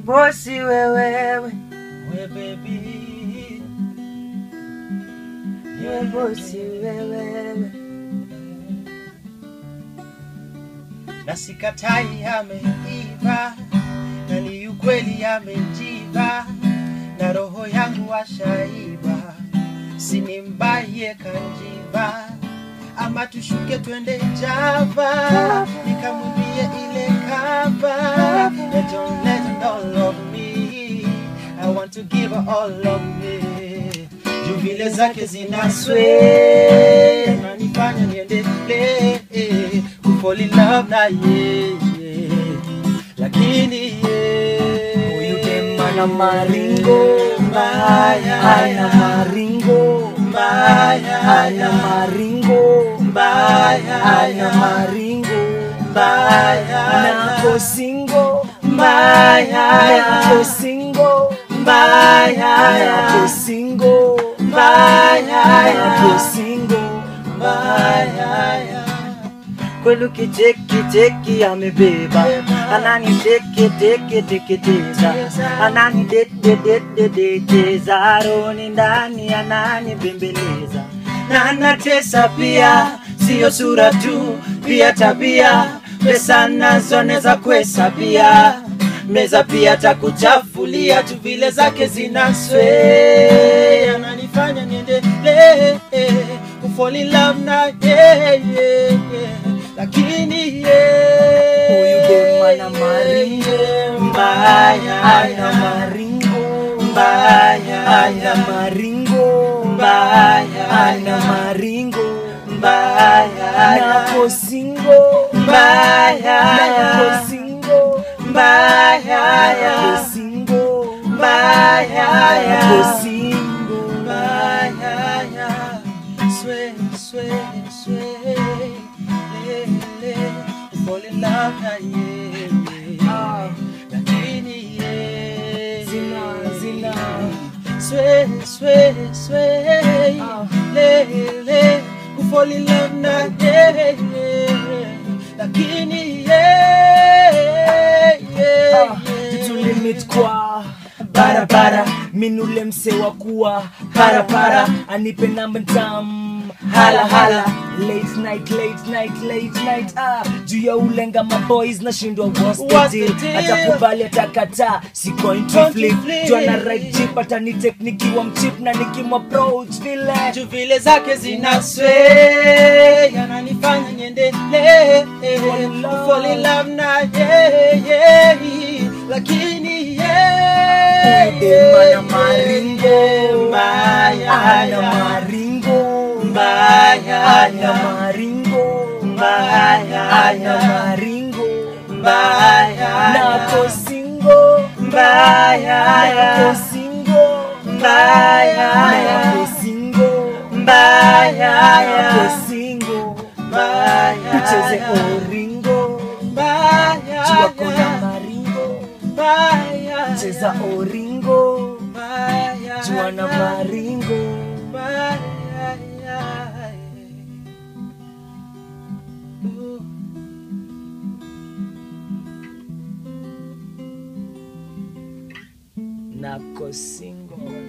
bosi wewewe we baby we bosi wewewe na sikatai ameiva na ni ukweli amejiva na roho yangu washaiba sinimbaye kanjiva ama tushuke twende java nikamwambie ile kava Let don't let her all of me I want to give her all of me juu vile zake zinaswe nanifanya niendelee kufall in love na yeye lakini yeye huyu dem ana maringo mbaya ana maringo mbaya ana maringo mbaya ana maringo mbaya nako singo mbaya nako singo mbaya nako singo mbaya nako singo mbaya kwelu kicheki cheki amebeba anani teke teke teketeza anani dededededecheza roni ndani anani bembeleza na anatesa pia siyo sura tu pia tabia pesa nazo neza kuhesabia meza pia takuchafulia tu vile zake zinaswe ananifanya niendelee kufall in love na yeye lakini huyu dem ana maringo mbaya ana maringo mbaya ana maringo mbaya ana maringo mbaya nako singo mbaya nako singo mbaya nako singo mbaya nako singo mbaya swe swe swe le le fall in love na yeye lakini yeye Zina, zina. swe swe swe le le fall in love na yeye lakini yeye tulimit kwa barabara minule mse wa kuwa parapara anipe namba tam hala hala late night late night late night ah juu ya ulenga maboys nashindwa what's What's the the deal deal? atakubali atakataa si coin to Coin to flip flip. juu ana right chip atani teknikiwa mchip na nikimapproach vile juu vile zake zinaswe yananifanya niendelee fall in love na yeye lakini Dem ana maringo mbaya ana maringo mbaya ana maringo mbaya ana maringo mbaya nako singo mbaya nako singo mbaya nako singo mbaya nako singo mbaya tucheze oringo mbaya jua kona maringo mbaya cheza oringo mbaya jua na maringo mbaya Ooh. nako singo